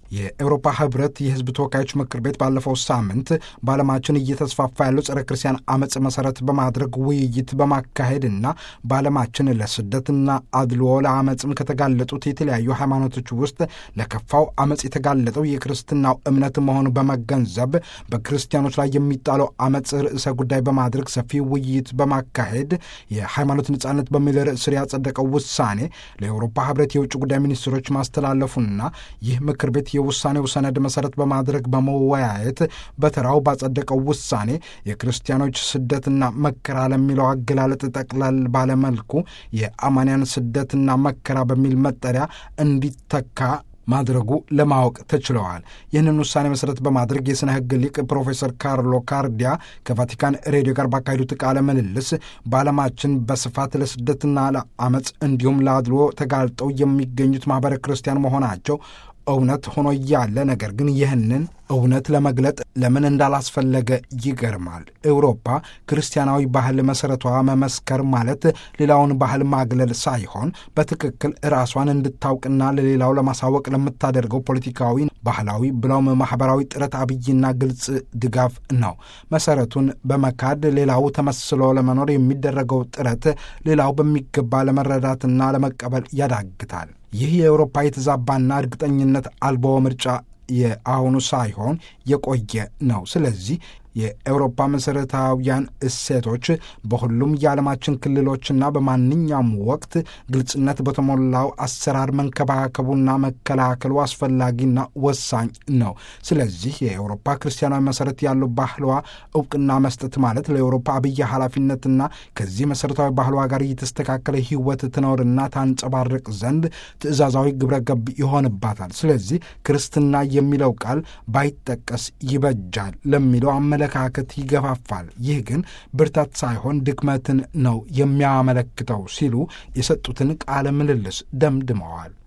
የአውሮፓ ህብረት የህዝብ ተወካዮች ምክር ቤት ባለፈው ሳምንት በዓለማችን እየተስፋፋ ያለው ጸረ ክርስቲያን አመፅ መሰረት በማድረግ ውይይት በማካሄድና በዓለማችን ለስደትና አድልዎ ለአመፅም ከተጋለጡት የተለያዩ ሃይማኖቶች ውስጥ ለከፋው አመፅ የተጋለጠው የክርስትናው እምነት መሆኑ በመገንዘብ በክርስቲያኖች ላይ የሚጣለው አመፅ ርዕሰ ጉዳይ በማድረግ ሰፊ ውይይት በማካሄድ የሃይማኖት ነጻነት በሚል ርዕስ ስር ያጸደቀው ውሳኔ ለአውሮፓ ህብረት የውጭ ጉዳይ ሚኒስትሮች ማስተላለፉና ይህ ምክር ቤት የውሳኔው ሰነድ መሰረት በማድረግ በመወያየት በተራው ባጸደቀው ውሳኔ የክርስቲያኖች ስደትና መከራ ለሚለው አገላለጥ ጠቅለል ባለመልኩ የአማንያን ስደትና መከራ በሚል መጠሪያ እንዲተካ ማድረጉ ለማወቅ ተችለዋል። ይህንን ውሳኔ መሰረት በማድረግ የሥነ ሕግ ሊቅ ፕሮፌሰር ካርሎ ካርዲያ ከቫቲካን ሬዲዮ ጋር ባካሄዱት ቃለ ምልልስ በዓለማችን በስፋት ለስደትና ለአመፅ እንዲሁም ለአድልዎ ተጋልጠው የሚገኙት ማኅበረ ክርስቲያን መሆናቸው እውነት ሆኖ እያለ ነገር ግን ይህንን እውነት ለመግለጥ ለምን እንዳላስፈለገ ይገርማል። ኤውሮፓ ክርስቲያናዊ ባህል መሠረቷ መመስከር ማለት ሌላውን ባህል ማግለል ሳይሆን በትክክል ራሷን እንድታውቅና ለሌላው ለማሳወቅ ለምታደርገው ፖለቲካዊ፣ ባህላዊ ብለውም ማኅበራዊ ጥረት አብይና ግልጽ ድጋፍ ነው። መሠረቱን በመካድ ሌላው ተመስሎ ለመኖር የሚደረገው ጥረት ሌላው በሚገባ ለመረዳትና ለመቀበል ያዳግታል። ይህ የአውሮፓ የተዛባና እርግጠኝነት አልቦ ምርጫ የአሁኑ ሳይሆን የቆየ ነው። ስለዚህ የአውሮፓ መሠረታዊያን እሴቶች በሁሉም የዓለማችን ክልሎችና በማንኛውም ወቅት ግልጽነት በተሞላው አሰራር መንከባከቡና መከላከሉ አስፈላጊና ወሳኝ ነው። ስለዚህ የአውሮፓ ክርስቲያናዊ መሠረት ያለው ባህሏ እውቅና መስጠት ማለት ለአውሮፓ አብይ ኃላፊነትና ከዚህ መሠረታዊ ባህሏ ጋር እየተስተካከለ ሕይወት ትኖርና ታንጸባርቅ ዘንድ ትእዛዛዊ ግብረ ገብ ይሆንባታል። ስለዚህ ክርስትና የሚለው ቃል ባይጠቀስ ይበጃል ለሚለው አመለ አመለካከት ይገፋፋል። ይህ ግን ብርታት ሳይሆን ድክመትን ነው የሚያመለክተው ሲሉ የሰጡትን ቃለ ምልልስ ደምድመዋል።